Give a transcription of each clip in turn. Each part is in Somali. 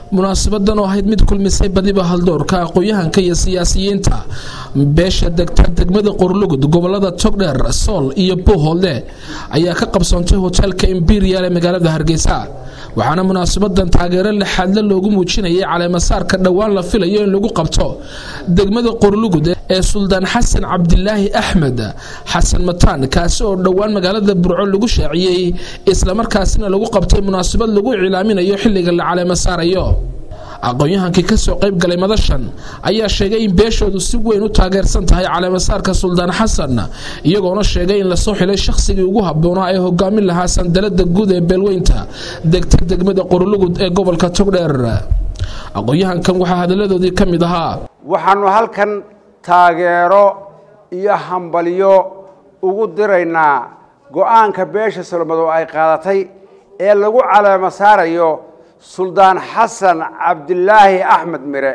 munaasabadan oo ahayd mid kulmisay badiba haldoorka aqoon-yahanka iyo siyaasiyiinta beesha degta degmada qorlugud gobolada togdheer sool iyo buuhoodle ayaa ka qabsoontay hoteelka imberial ee magaalada hargeysa waxaana munaasabadan taageero lixaadle loogu muujinayay caleemasaarka dhowaan la filayo in lagu qabto degmada qorlugud ee suldaan xasan cabdilaahi axmed xasan mataan kaasi oo dhowaan magaalada burco lagu shaaciyey islamarkaasina lagu qabtay munaasabad lagu iclaaminayo xilliga la caleemasaarayo aqoon-yahankii kasoo qayb galay madashan ayaa sheegay in beeshoodu si weyn u taageersan tahay caleemasaarka suldaan xasan iyagoona sheegay in lasoo xilay shakhsigii ugu habboonaa ee hogaamin lahaa sandalada guud ee beelweynta degta degmada qorlugud ee gobolka togdheer aqoon-yahankan waxaa hadalladoodii ka mid ahaa waxaanu halkan taageero iyo hambalyo ugu diraynaa go-aanka beesha solomado ay qaadatay ee lagu caleemo saarayo suldaan xasan cabdilaahi axmed mire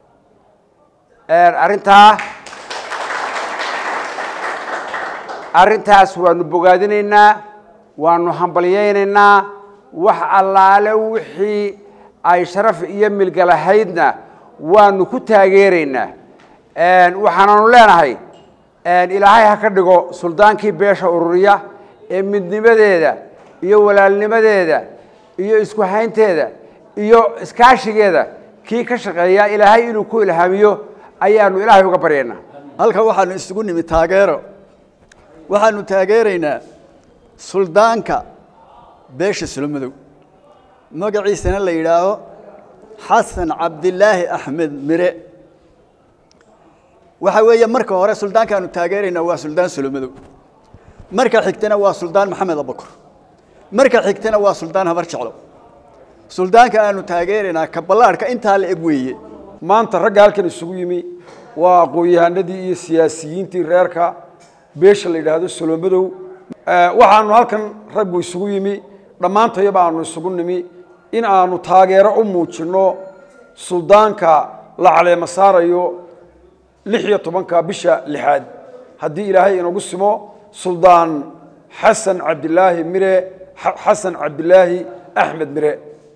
arrintaa arrintaas waanu bogaadinaynaa waanu hambalyaynaynaa wax allaale wixii ay sharaf iyo milgalahaydna waanu ku taageeraynaa waxaananu leenahay ilaahay ha ka dhigo suldaankii beesha ururiya ee midnimadeeda iyo walaalnimadeeda iyo isku haynteeda iyo iskaashigeeda kii ka shaqeeya ilaahay inuu ku ilhaamiyo ayaanu ilaahay uga baryaynaa halkan waxaanu isugu nimi taageero waxaanu taageeraynaa suldaanka beesha solomadow magaciisana la yidhaaho xasan cabdilaahi axmed mire waxa weeye marka hore suldaankaanu taageeraynaa waa suldaan solomadow marka xigtana waa suldaan maxamed abakor marka xigtana waa suldaan habar jeclo suldaanka aanu taageeraynaa ka ballaarhka intaa la eg weeye maanta ragga halkan isugu yimi waa aqoon-yahanadii iyo siyaasiyiintii reerka beesha la yidhaahdo solomadow waxaanu halkan raggu isugu yimi dhammaantayaba aanu isugu nimi in aanu taageero u muujinno suldaanka la caleemo saarayo lix iyo tobanka bisha lixaad haddii ilaahay inagu simo suldaan xasan cabdilaahi mire xasan cabdilaahi axmed mire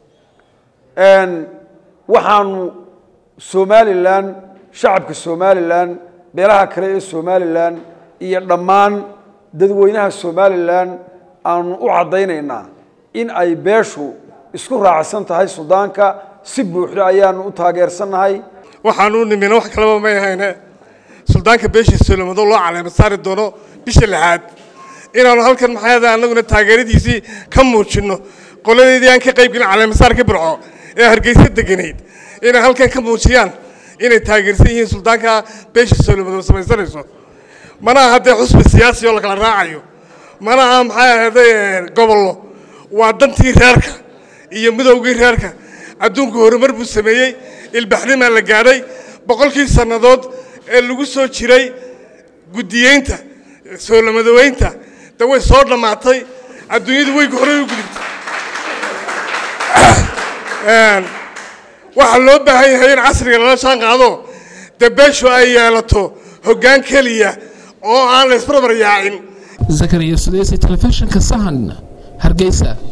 waxaanu somalilan shacabka somalilan beelaha kale ee somalilan iyo dhammaan dadweynaha somalilan aanu u caddaynaynaa in ay beeshu isku raacsan tahay suldaanka si buuxda ayaanu u taageersannahay waxaanu nimina wax kalaba may ahayne suldaanka beesha solomado loo caleema saari doono bisha lixaad inaanu halkan maxaayada annaguna taageeradiisii ka muujinno qoladeedii aan ka qayb gelin caleemasaarka burco ee hargeysa deganayd inay halkan ka muujiyaan inay taageersan yihiin suldaanka beesha solomado samaysanayso mana aha dee xusbi siyaasi oo lakala raacayo mana aha maxay ahayday gobollo waa dantii reerka iyo midowgii reerka adduunku horumar buu sameeyey ilbaxnimaa la gaadhay boqolkii sannadood ee lagu soo jiray guddiyeynta soolamadoweynta de way soo dhammaatay adduunyadu way horey u gudubtay waxaa loo baahan yahay in casriga lala shaan qaado dee beeshu ay yeelato hoggaan keliya oo aan la isbarbar yaacin zakariya sudeysi telefishinka sahan hargeysa